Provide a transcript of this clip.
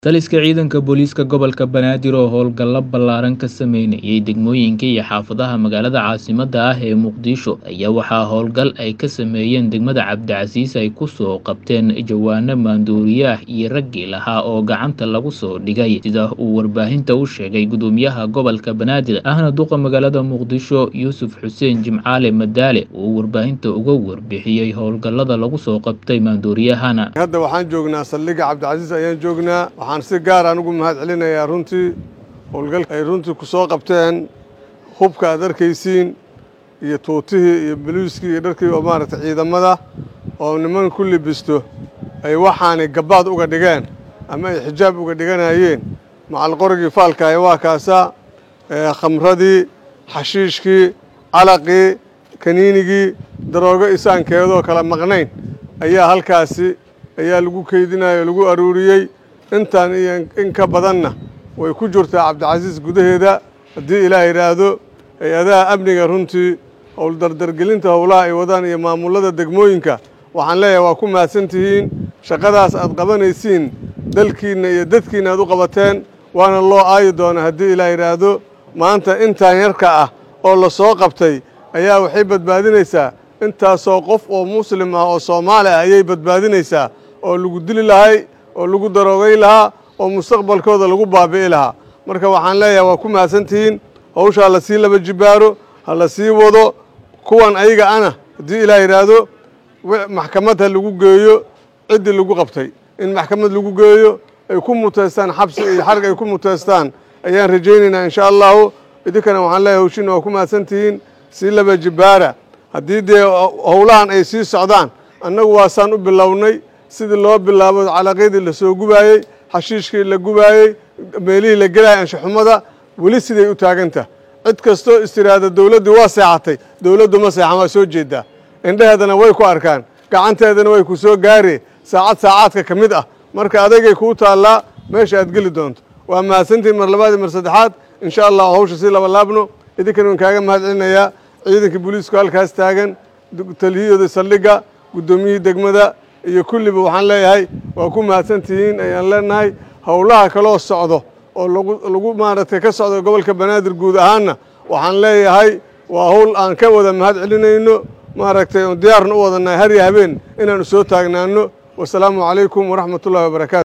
Taliska ciidanka booliiska gobolka Banaadir oo howlgalo ballaaran ka sameynayay degmooyinka iyo xaafadaha magaalada caasimadda ah ee Muqdisho ayaa waxaa howlgal ay ka sameeyeen degmada Cabdicasiis ay ku soo qabteen jawaano maandooriye ah iyo raggii lahaa oo gacanta lagu soo dhigay sida uu warbaahinta u sheegay gudoomiyaha gobolka Banaadir ahna duqa magaalada Muqdisho Yuusuf Xuseen Jimcaale Madaale oo warbaahinta uga warbixiyey howlgallada lagu soo qabtay maandooriyahana hadda waxaan joognaa saldhigga cabdicasiis ayaan joognaa waxaan si gaar aan ugu mahad celinayaa runtii howlgalka ay runtii ku soo qabteen hubka aad arkaysiin iyo tuutihii iyo boliiskii iyo dharkii oo maaragtay ciidamada oo niman ku libisto ay waxaanay gabbaad uga dhigeen ama ay xijaab uga dhiganayeen macalqorigii faalkaaya waa kaasaa khamradii xashiishkii calaqii kaniinigii daroogo isaankeedoo kala maqnayn ayaa halkaasi ayaa lagu keydinaya o lagu aruuriyey intaan iyo in ka badanna way ku jirtaa cabdicasiis gudaheeda haddii ilaah yidhaahdo hay-adaha amniga runtii howl dardargelinta howlaha ay wadaan iyo maamullada degmooyinka waxaan leeyahay waa ku mahadsan tihiin shaqadaas aad qabanaysiin dalkiinna iyo dadkiinna aad u qabateen waana loo aayi doonaa haddii ilaah yidhaahdo maanta intaan yarka ah oo la soo qabtay ayaa waxay badbaadinaysaa intaasoo qof oo muslim ah oo soomaali ah ayay badbaadinaysaa oo lagu dili lahay oo lagu daroogay lahaa oo mustaqbalkooda lagu baabi'i lahaa marka waxaan leeyahay waa ku mahadsan tihiin hawshaa la sii laba jibaaro ha la sii wado kuwan ayaga ana haddii ilaah yidhaahdo maxkamad ha lagu geeyo ciddii lagu qabtay in maxkamad lagu geeyo ay ku muteystaan xabsi iyo xarg ay ku muteystaan ayaan rajaynaynaa insha allahu idinkana waxaan leeyahay hawshiina waa ku mahadsan tihiin sii laba jibaara haddii dee howlahan ay sii socdaan annagu waasaan u bilownay sidii loo bilaabo calaqyadii la soo gubaayey xashiishkii la gubaayey meelihii la gelayay anshaxumada weli siday u taagantah cid kastoo istiraada dowladdii waa seexatay dowladdu ma seexan waa soo jeedaa indheheedana way ku arkaan gacanteedana way ku soo gaaree saacad saacaadka ka mid ah marka adagay kuu taallaa meesha aad geli doonto waa mahadsantihin mar labaad iyo mar saddexaad insha allah hawsha sii laba laabno idinkana waan kaaga mahad celinayaa ciidankii booliisku halkaas taagan taliyahooda saldhigga guddoomiyihii degmada iyo kulliba waxaan leeyahay waa ku mahadsan tihiin ayaan leenahay howlaha kaloo socdo oo lagu lagu maaragtay ka socdo gobolka banaadir guud ahaanna waxaan leeyahay waa howl aan ka wada mahad celinayno maaragtay oon diyaarna u wadannahay har iyo habeen inaanu soo taagnaano wasalaamu calaykum waraxmat ullahi wabarakaatu